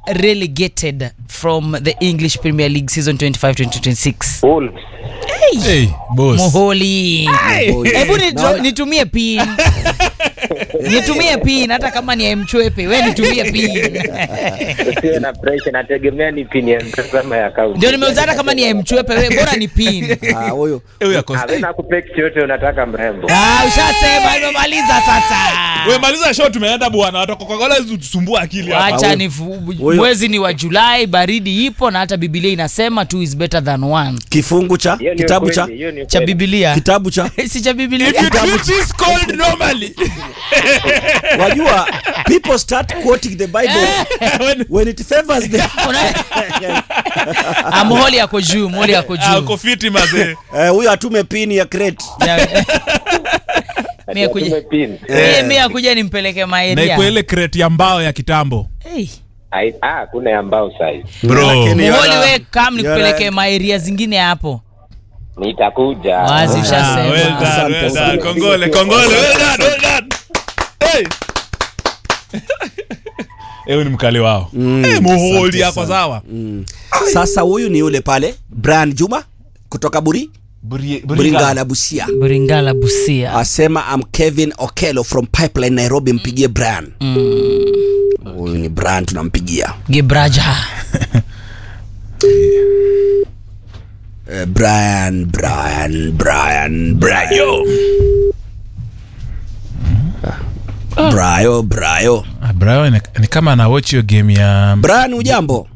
relegated from the english premier league season 25-2026 Wolves. Hey, boss. moholi hebu nito- nitumie pin nitumie pin hata kama ni mchwepe we nitumie pin Usiwe na pressure, nategemea ni pini ya mpesa ama ya account. ndio nimeuza hata kama ni mchwepe we bora ni pin Ah, huyo Eh, huyu ako- Ah, wewe nakupe kitu yote unataka mrembo. ah, ushasema imemaliza sasa We maliza show tumeenda bwana watu Coca-Cola tusumbua akili hapa. wacha huyo- ni fu- huyo- mwezi ni wa julai baridi ipo na hata bibilia inasema two is better than one kifungu cha Hiyo ni kitabu ukweli, cha hiyo ni cha ukweli. bibilia kitabu cha si cha bibilia If you treat this cold normally. wajua people start quoting the bible When- when it favors them Ah, moholi yako juu moholi yako Ah, uko juu fiti mazee. Eh, huyo atume pini ya crate Ya- mi Ati atume akuja pin. Eh, mi akuja nimpeleke Na maeria iko ile crate ya mbao ya kitambo. hey. Ai- Ah, kuna ya mbao size. Bro. Lakini- moholi Yara- we kam nikupeleke Yara- maeria zingine hapo Nitakuja. Wazi, Ah, ushasema. well done, Asante well sana. done. Kongole, kongole, well done, well done. Hey. Eh, huyu ni mkali wao. Eh, muholi asante yako sana. sawa. sasa huyu ni yule pale brian juma kutoka buri buringala busia buringala busia asema am kevin okelo from pipeline nairobi mpigie brian huyu ni brian tunampigia gibraja Eh, brian brian brian brian Yo. brayo brayo Ah, Brian ni, ni kama ana watch hiyo game ya brian ujambo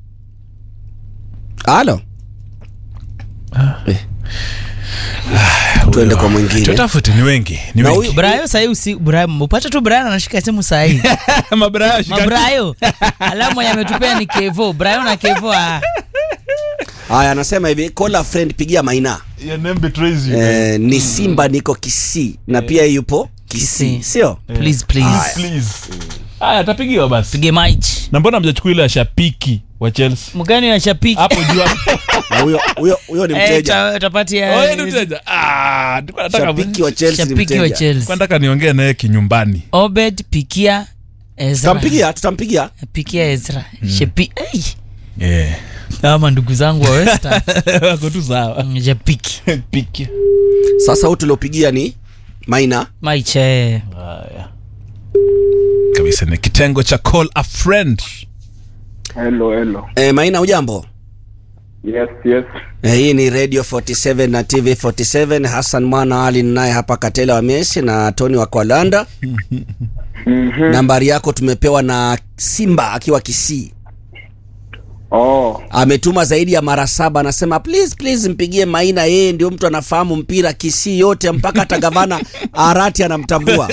halo Eh. tuende kwa mwingine tutafute ni wengi ni Na wengi huyu- brayo sahii usi Brian- upate tu brian anashika simu sahii mabrayo shika mabrayo alamu mwenye ametupea ni kevo brayo na kevo ah. haya anasema hivi call a friend pigia maina your name betrays you eh, ni simba niko kisii na pia yupo kisii Kisii. sio please please please haya atapigiwa basi pige maichi na mbona mjachukua ile ya shabiki wa Chelsea mgani wa shapiki hapo juu hapo Na huyo huyo huyo ni Eh, mteja ta- tapatia oh ni mteja ah nilikuwa nataka shabiki wa Chelsea ni shabiki wa mteja chelsea nilikuwa nataka niongee naye kinyumbani obed pikia ezra tutampigia tutampigia pikia ezra shepi hey. eh ama ndugu zangu wa westa wako tu sawa japiki piki sasa huyu tuliopigia ni maina maiche haya kabisa ni kitengo cha call a friend Hello, hello. e, maina ujambo Yes, yes. e, hii ni radio 47 na tv 47 hassan mwana ali naye hapa katela wa mesi na tony wa kwalanda Mhm. nambari yako tumepewa na simba akiwa kisii Oh, ametuma zaidi ya mara saba anasema please please mpigie maina yeye ndio mtu anafahamu mpira kisii yote mpaka hata gavana arati anamtambua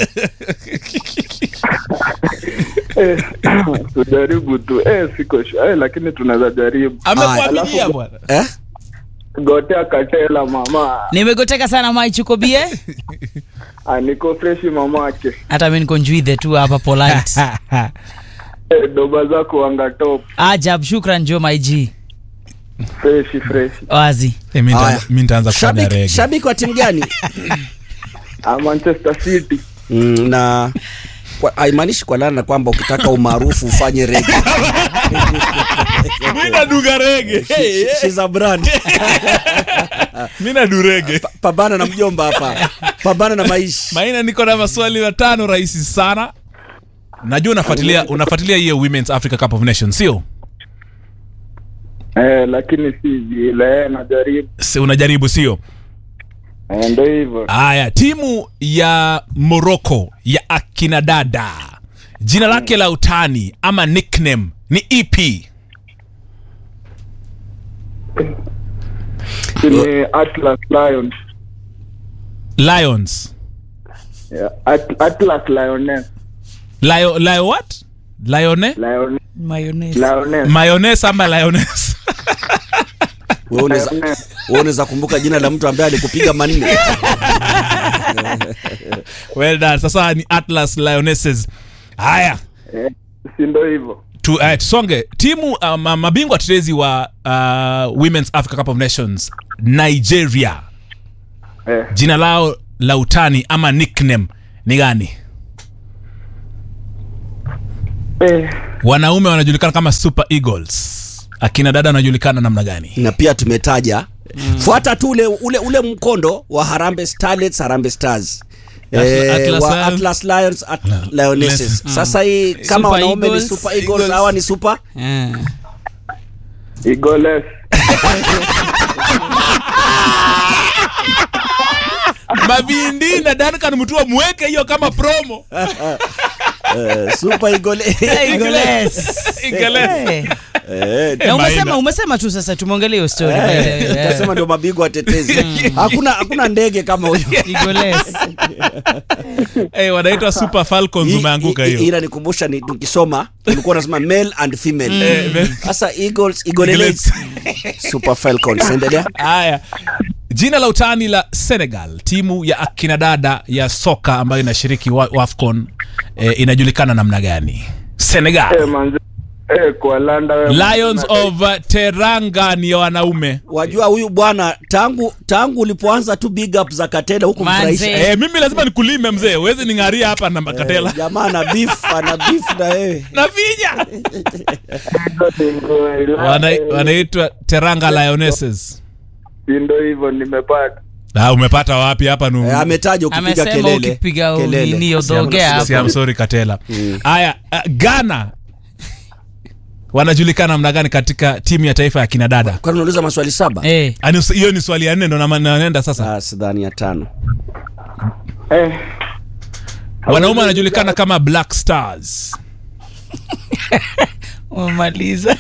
eh, tujaribu tu. Eh, siko sure. Eh, lakini tunaweza jaribu. amekuaminia Alafu- bwana eh? Gotea Katela mama. nimegoteka sana maichukobie Ah, niko freshi mamake. hata mi niko njuidhe tu hapa polite Eh, doba zako wanga top. ajab shukran jo maiji Freshi freshi. wazi Eh, mi Haya. nitaanza- mi nitaanza kufanya shabiki, rege shabiki wa timu gani Ah, Manchester City. mm, na kwa- haimaanishi kwa lana kwamba ukitaka umaarufu ufanye rege mi naduga rege Hey, hey. She's a brand. mi nadu rege pambana na mjomba hapa pambana na maisha maina niko na maswali matano rahisi sana najua unafuatilia unafuatilia hiyo women's africa cup of nations sio Eh, lakini si vile. Eh, najaribu. Si unajaribu sio Eh, ndio hivyo. haya timu ya morocco ya akina dada jina lake la utani ama nickname ni ep Ni Atlas Lions. lions Yeah. At Atlas Lioness. Lio, Lio what lione Lion mayonnaise Lioness. mayonnaise ama lioness Wewe unaweza- Lioness. wewe unaweza kumbuka jina la mtu ambaye alikupiga manne well done sasa ni atlas lionesses haya Eh, si ndio hivyo. tu, uh, tusonge timu uh, ma- mabingwa tetezi wa uh, women's africa cup of nations nigeria Eh, jina lao la utani ama nickname ni gani Eh, wanaume wanajulikana kama super eagles akina dada wanajulikana namna gani na pia tumetaja fuata tu ule, ule, ule mkondo wa Harambee Starlets, Harambee Stars Atla- Atlas wa Lions. Atlas Lions, At Lionesses. Sasa hii kama Super wanaume ni Eagles. Super Eagles, Eagles. hawa ni Super Eh. Eagles. mavindi na Duncan Mutua mweke hiyo kama promo eh, Super Eagle. Eagles. Eagles. Eh. Eh, Na umesema Maina. umesema tu sasa tumeongelea hiyo story by the way. eh, Utasema ndio mabingwa watetezi. Hakuna hakuna ndege kama huyo. Eagles. Eh, wanaitwa super falcons Hii- umeanguka hii- hii hiyo inanikumbusha ni tukisoma ulikuwa unasema male and female. Eh, me- Sasa Eagles, Eagles, Eagles. Super Falcons. Endelea. haya jina la utani la senegal timu ya akina dada ya soka ambayo inashiriki wa- wafcon eh, inajulikana namna gani Eh, senegal manze. Eh, kwa landa wewe. lions of uh, teranga ni ya wanaume Wajua huyu bwana tangu tangu ulipoanza tu big up za Katela huku Manze. mfurahisha. eh, mimi lazima nikulime mzee uwezi ning'aria hapa na makatela Eh, jamaa ana beef, ana beef na wewe. na vinya Singo, Wana- eh, wanaitwa teranga lionesses si ndo hivyo nimepata. ah, umepata wapi hapa nu Eh, ametaja ukipiga Amesema kelele. ukipiga Kelele. nini Si I'm- udhogea si I'm hapo. sorry katela haya uh, ghana wanajulikana namna gani katika timu ya taifa ya kina dada Kwani unauliza maswali saba? Eh. Ani- hiyo ni swali ya nne ndo na- naenda sasa Ah, sidhani ya tano. Eh, wanaume wanajulikana kama black stars Umemaliza.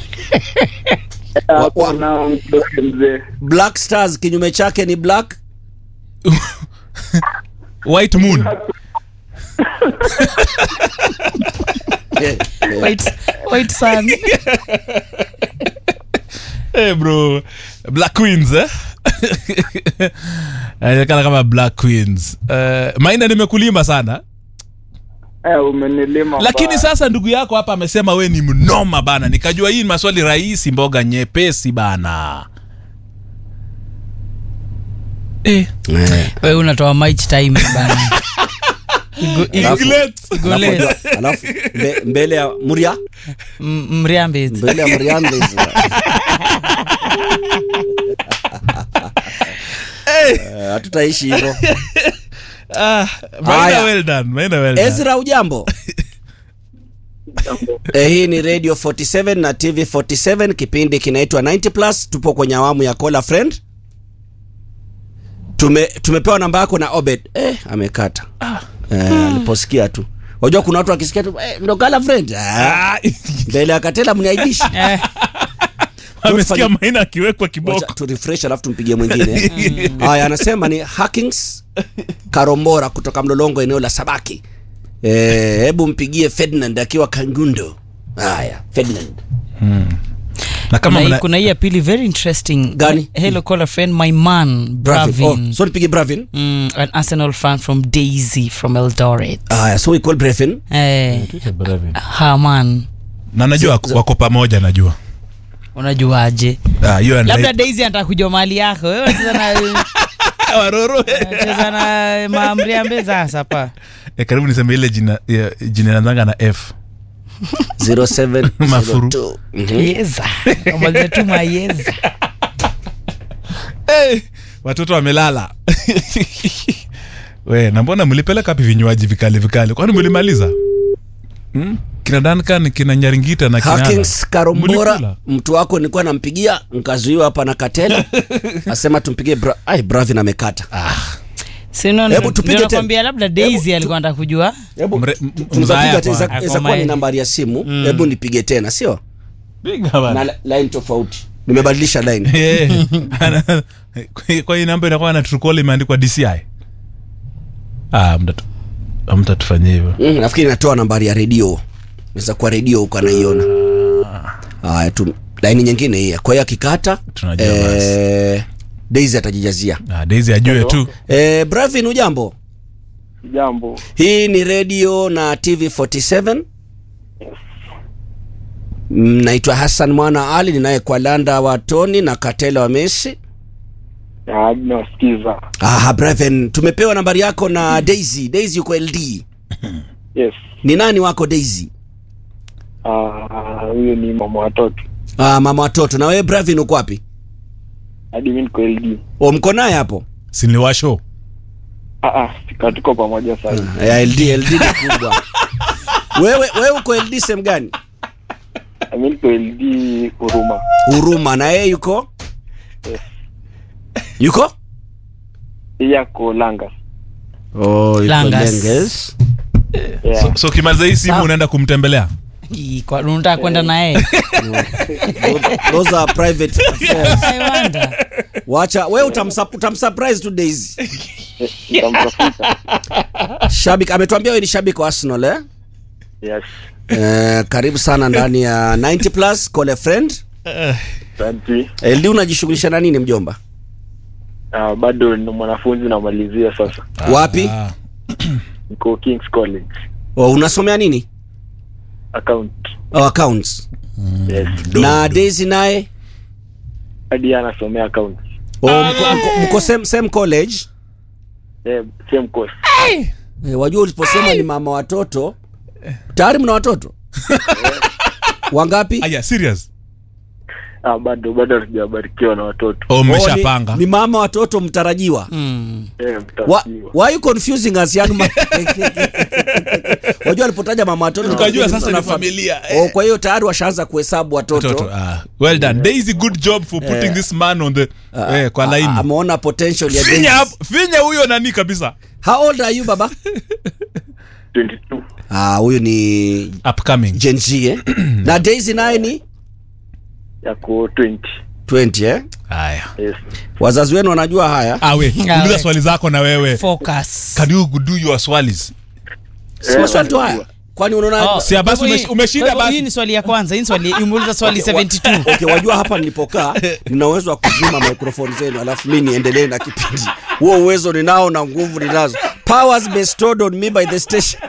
hapo nao mtoke mzee. Black Stars kinyume chake ni black. white moon Eh, eh, White white sun. hey bro black queens eh? anajulikana kama black queens uh, maina nimekulima sana Eh, umenilima lakini mbaya. sasa ndugu yako hapa amesema we ni mnoma bana nikajua hii ni maswali rahisi mboga nyepesi bana eh. eh. Wewe unatoa mic time bana. Igo- igo- Eaglet. Igolesi. Alafu- Alafu mbe- mbele ya Muria, M- Mriambezi. mbele ya Muriambe. Eh, Hatutaishi hivyo. Ah, Maina Haya. well done, Maina well done. Ezra ujambo? Eh, hii ni Radio 47 na TV 47 kipindi kinaitwa 90 plus tupo kwenye awamu ya Call a Friend. Tume, tumepewa namba yako na Obed. Eh, amekata. Eh, aliposikia tu. Unajua kuna watu wakisikia tu eh, ndo Call a Friend. Ah, Ah, mbele ya Katela mniaibishi. Eh, wamesikia Maina akiwekwa Wacha kiboko tu refresh alafu tumpigie mwingine. Haya, anasema ni Hackings Karombora kutoka Mlolongo eneo la Sabaki. Eh, hebu mpigie Ferdinand akiwa Kangundo. Haya, Ferdinand. na kama kuna hii- mna, kuna hii ya pili very interesting Gani? hello call a friend my man Bravin. bravin Oh, so nipige Bravin. mm, an arsenal fan from daisy from eldoret Haya, so we call Bravin. eh, haman na najua wako- wako pamoja najua unajuaje Ah, hiyo anda- labda daisy anataka kujua mali yako wewe unacheza na Waroro. unacheza na maamriambe sasa pa Eh, karibu niseme ile jina ya- jina nazanga na f 0702. Mafuru. Mhm. yeza amadetuma yeza Eh, watoto wamelala we na mbona mlipeleka wapi vinywaji vikali vikali kwani mlimaliza hmm? kina Duncan kina nyaringita na kina Hackings Ala. Karombora, Mlikula? mtu wako nilikuwa nampigia nkazuiwa hapa na Katela. Asema tumpigie Bra Ai, Bravin amekata. sino Hebu tupige ndio tena. nakwambia labda daisy alikuwa anataka kujua Hebu Mre- m- tunaweza mzaya piga kwa- tena, Ako inaweza kuwa ni mae. nambari ya simu. Hebu nipige tena, sio? Piga bana. Na li- line tofauti. Nimebadilisha line. Eh, ana- kwa- kwa hii namba inakuwa na Truecaller imeandikwa DCI ah mtatu mtatufanyia hivyo Mm, nafikiri natoa nambari ya redio naweza kuwa redio huko anaiona haya tu laini nyingine hii kwa hiyo akikata Tunajua eh, daisy atajijazia ah, Daisy ajue tu eh, bravin ujambo Jambo. hii ni redio na tv 47 Mm, naitwa hassan mwana ali ninaye kwa landa wa toni na katela wa messi Ah, nasikiza. aha braven tumepewa nambari yako na daisy daisy yuko ld Yes. ni nani wako daisy Ah, huyo ni mama watoto Ah, mama watoto. Na wewe Bravin uko wapi? hadi mi niko LD. O, mko naye hapo? siniliwasho Ah, ah, sika tuko pamoja sasa. Ya LD, LD ni kubwa. wewe wewe uko LD sehemu gani? Mi niko LD Huruma. Huruma. Na yeye yuko? Yes. Yuko? Yeye ako Langa. Oh, yuko Langas. Lenges. Yeah. so, so ukimaliza hii simu Sawa. unaenda kumtembelea Ii, kwa- unataka kwenda naye Those are private affairs. I wonder. Wacha wewe utamsa, utamsurprise tu Daisy. Nitamtafuta. Shabiki ametuambia wewe ni shabiki wa Arsenal eh? Yes. Eh, karibu sana ndani ya 90 plus call a friend. Asante. LD unajishughulisha na nini mjomba? Ah, bado ni mwanafunzi namalizia sasa. Wapi? Ah, Niko King's College. Oh, unasomea nini? Account. Oh, accounts. Yes. Na Daisy naye Hadi yeye anasomea account. oh, mko, mko, mko same, same college. Yeah, same course. Eh, wajua uliposema ni mama watoto tayari mna watoto wangapi? aya serious Ah, bado bado hatujabarikiwa na watoto. oh, Oh, mmeshapanga ni, ni mama watoto mtarajiwa. Mm. Eh, Why, mtafutiwa. why you confusing us young man? Wajua alipotaja mama watoto tukajua tukafikiri sasa mtu ni anafam- familia Oh, kwa hiyo tayari washaanza kuhesabu watoto. Toto, ah, well done daisy good job for putting this man on the eh, kwa A- laini Ameona potential ya finya Daisy. hapo- finya huyo nani kabisa How old are you baba? 22. Ah, huyu ni upcoming Gen Z eh? Na Daisy naye ni Yako 20. 20 eh? haya Yes. Wazazi wenu wanajua haya? awe Ah, uliza we. swali zako na wewe Focus. can you do your swalis Si maswali tu haya. Kwani unaona Oh, Si, basi kwa hivyo umesh- hii- umeshinda kwa hivyo basi. Hii ni swali ya kwanza, hii ni swali umeuliza swali 72. Okay, wajua hapa nilipokaa nina uwezo wa kuzima microphone zenu alafu mi niendelee na kipindi. Huo uwezo ninao na nguvu ninazo. Powers bestowed on me by the station.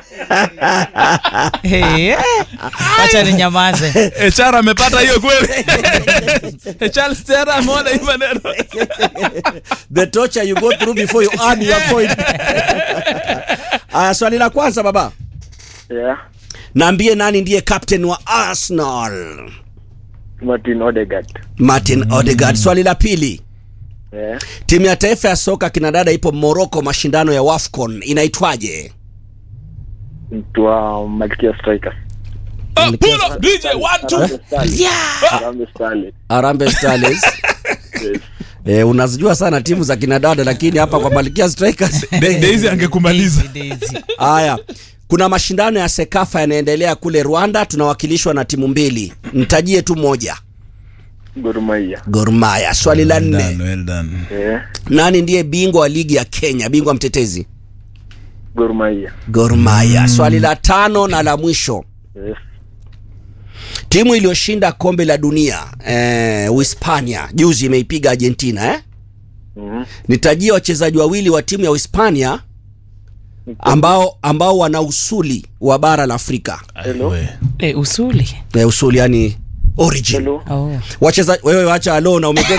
Hey, eh. Acha ninyamaze. hr amepata hiyo kweli charles tera ameona hii maneno The torture you go through before you earn your point. Aya, swali la kwanza baba. Yeah. Naambie nani ndiye captain wa Arsenal? Martin Odegaard. Martin Odegaard. Swali la pili. Yeah. Timu ya taifa ya soka kinadada ipo Morocco mashindano ya WAFCON inaitwaje? Mtu wa Malkia Strikers. Ah, pull up dj one two Harambee Starlets. Yeah. Harambee Starlets. Harambee Starlets. Yes. Eh, unazijua sana timu za kinadada lakini hapa kwa Malkia Strikers. Da- daisy angekumaliza Daisy. Haya. Kuna mashindano ya Sekafa yanaendelea kule Rwanda tunawakilishwa na timu mbili. Mtajie tu moja. Gor Mahia. Gor Mahia. Swali la nne. Done, well done. Yeah. Nani ndiye bingwa wa ligi ya Kenya? Bingwa mtetezi? Gor Mahia. Gor Mahia. Swali la tano na la mwisho. Yes. Timu iliyoshinda kombe la dunia eh, Uhispania juzi imeipiga Argentina eh? Mhm. Nitajie wachezaji wawili wa timu ya Uhispania ambao ambao wana usuli wa bara la Afrika. Hello. We. Eh, usuli. Eh, usuli yani origin. Hello. Oh. Wachezaji wewe wacha alo na umekuwa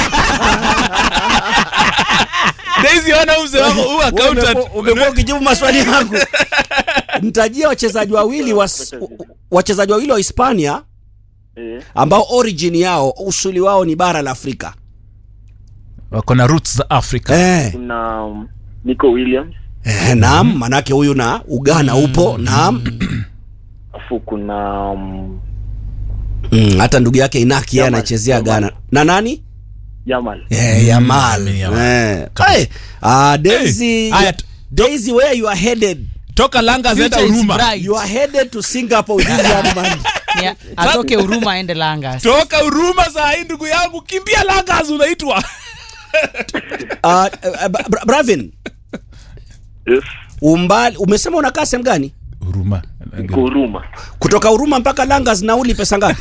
daisy ona mzee wako huu accountant umekuwa ukijibu maswali yangu. Nitajie wachezaji wawili wa wachezaji wawili wa Hispania Eh. ambao origin yao usuli wao ni bara la Afrika. wako na roots za africa Eh. Kuna um, Nico Williams. Eh, naam, manake huyu na Uganda upo, naam. Afu kuna um, Mm, hata ndugu yake Inaki yeye Yamal, anachezea Yamal. Ghana. Na nani? Yamal. Eh, Yamal. Yamal. Eh. Hey. Ah, Daisy. Hey, aya, t- Daisy where you are headed? toka langa zenda Future is huruma bright. You are headed to Singapore with this young man. Ni- atoke huruma aende Langas. toka huruma saa hii ndugu yangu kimbia langas unaitwa Ah, eh, Bra- Bra- Bravin, Yes. umbali umesema unakaa sehemu gani? huruma Niko Huruma. Kutoka Huruma mpaka Langas nauli pesa ngapi?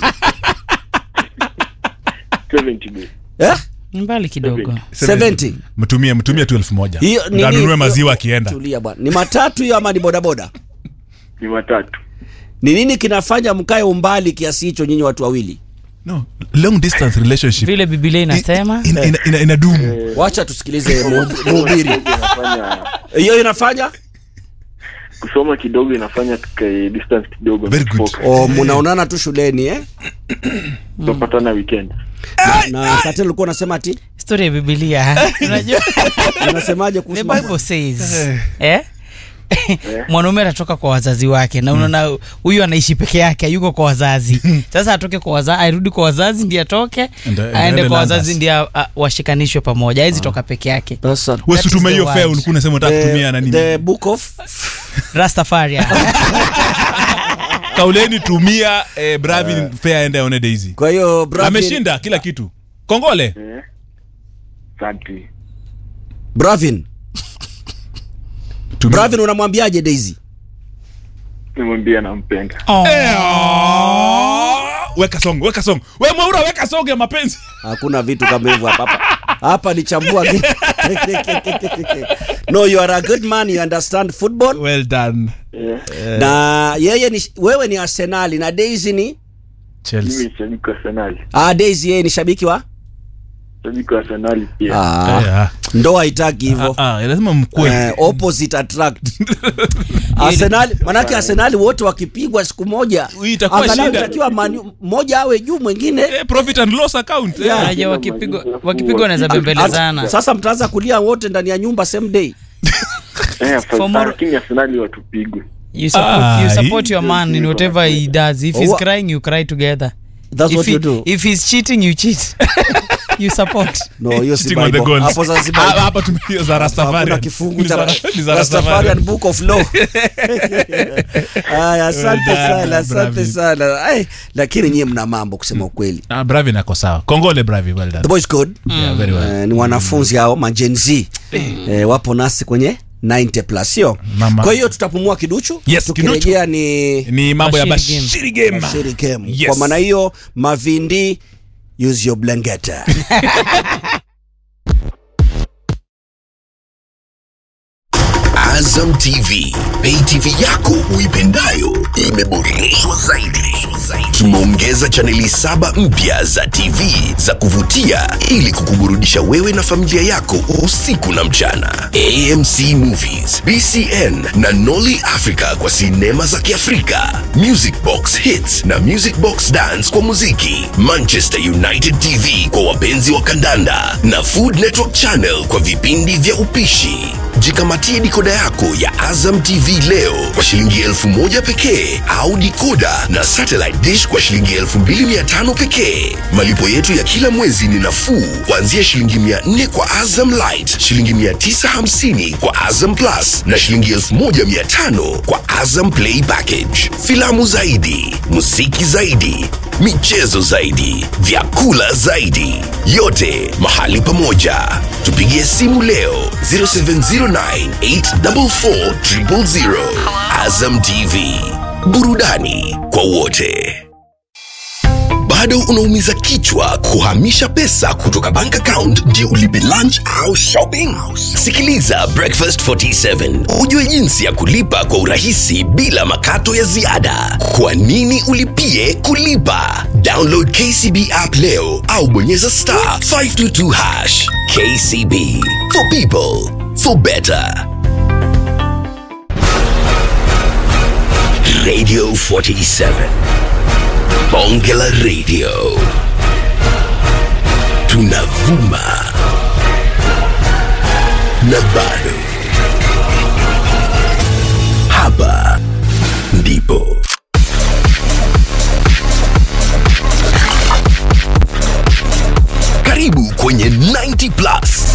70 days. Eh? Mbali kidogo. 70. mtumie mtumie tu elfu moja Hiyo nini- Ndio anunue maziwa akienda Tulia bwana. Ni matatu hiyo ama ni bodaboda? Ni matatu. Ni nini kinafanya mkae umbali kiasi hicho nyinyi watu wawili? no long distance relationship Vile Biblia inasema. ina, ina, ina, inadumu Wacha tusikilize mu- mhubiri. Inafanya Hiyo inafanya kusoma kidogo inafanya tukae distance kidogo Very good. Focus. o mnaonana tu shuleni eh? tutapatana weekend na katel ulikuwa unasema ati story ya bibilia unajua unasemaje the kuhusu bible mambo? says eh? mwanaume atatoka kwa wazazi wake na unaona huyu anaishi peke yake yuko kwa wazazi sasa atoke kwa wazazi airudi kwa wazazi ndi atoke Ende- aende aende kwa Landas. wazazi ndi a- a- washikanishwe pamoja awezi toka peke yake Sasa, That is wesutume the hiyo word. fea ulikuwa unasema unataka kutumia na the, nini the book of rastafaria kauleni tumia eh, bravin fea ende aone daisy kwa hiyo Bravin- ameshinda kila kitu kongole eh? Asante. Bravin Tumia- Bravin unamwambiaje Daisy nimwambia nampenda Eh, oh. weka song weka song we mwaura weka song ya mapenzi hakuna vitu kama hivyo hapa hapa hapa ni chambua no you are a good man you understand football well done Eh, na yeye ni wewe ni Arsenali na Daisy ni mimi chelsea ni shabiki wa Arsenali ah Daisy yeye ni shabiki wa shabiki wa Arsenali pia ah Eh, ah. ndoa haitaki hivyo Ah, ah, lazima mkue eh, opposite attract Arsenal manake Arsenal wote wakipigwa siku moja Hii itakuwa angalau shida. itakiwa Man- mmoja awe juu mwingine Eh, profit and loss account eh. Yeah. Unajua wakipigwa wakipigwa wanaweza bembelezana sasa mtaanza kulia wote ndani ya nyumba same day Eh, For more- lakini Arsenali watupigwe you support, Ah, you hii- support your man in whatever he does if he's Wa- crying you cry together that's if, what he, you do if he's cheating you cheat you support no hiyo si Cheating on the Bible. goals. hapo sasa si Ah, Bible. hapa tumia za hakuna Rastafarian. kifungu Ni cha za- ni za Rastafarian Rastafarian. book of law haya asante Well done, sana asante Bravin. sana Ai, lakini nyie mna mambo kusema ukweli Ah, Bravin ako sawa kongole Bravi, well done. the boys good Yeah, very well. Eh, ni wanafunzi hao majenzi eh, wapo nasi kwenye 90 plus sio Mama. kwa hiyo tutapumua kiduchu Yes, tukirejea ni ni mambo ya Bashiri game. bashiri game Bashiri game. Yes. kwa maana hiyo mavindi use your blanketa Azam TV, pay TV yako uipendayo imeboreshwa zaidi. Tumeongeza chaneli saba mpya za TV za kuvutia ili kukuburudisha wewe na familia yako usiku na mchana. AMC Movies, BCN na Nolly Africa kwa sinema za Kiafrika, Music Box Hits na Music Box Dance kwa muziki, Manchester United TV kwa wapenzi wa kandanda na Food Network Channel kwa vipindi vya upishi. Jikamatie dikoda yako ya Azam TV leo kwa shilingi elfu moja pekee au dikoda na satellite dish kwa shilingi elfu mbili mia tano pekee. Malipo yetu ya kila mwezi ni nafuu kuanzia shilingi mia nne kwa Azam Light, shilingi mia tisa hamsini kwa Azam Plus na shilingi elfu moja mia tano kwa Azam Play Package. Filamu zaidi, muziki zaidi, michezo zaidi, vyakula zaidi, yote mahali pamoja. Tupigie simu leo 0709844000. Azam TV, burudani kwa wote. Bado unaumiza kichwa kuhamisha pesa kutoka bank account ndio ulipe lunch au shopping? Sikiliza Breakfast 47 ujue jinsi ya kulipa kwa urahisi bila makato ya ziada. Kwa nini ulipie kulipa? Download KCB app leo au bonyeza star 522 hash. KCB for people for better. Radio 47 Bonge la Radio. Tunavuma na bado. Hapa ndipo karibu kwenye 90 plus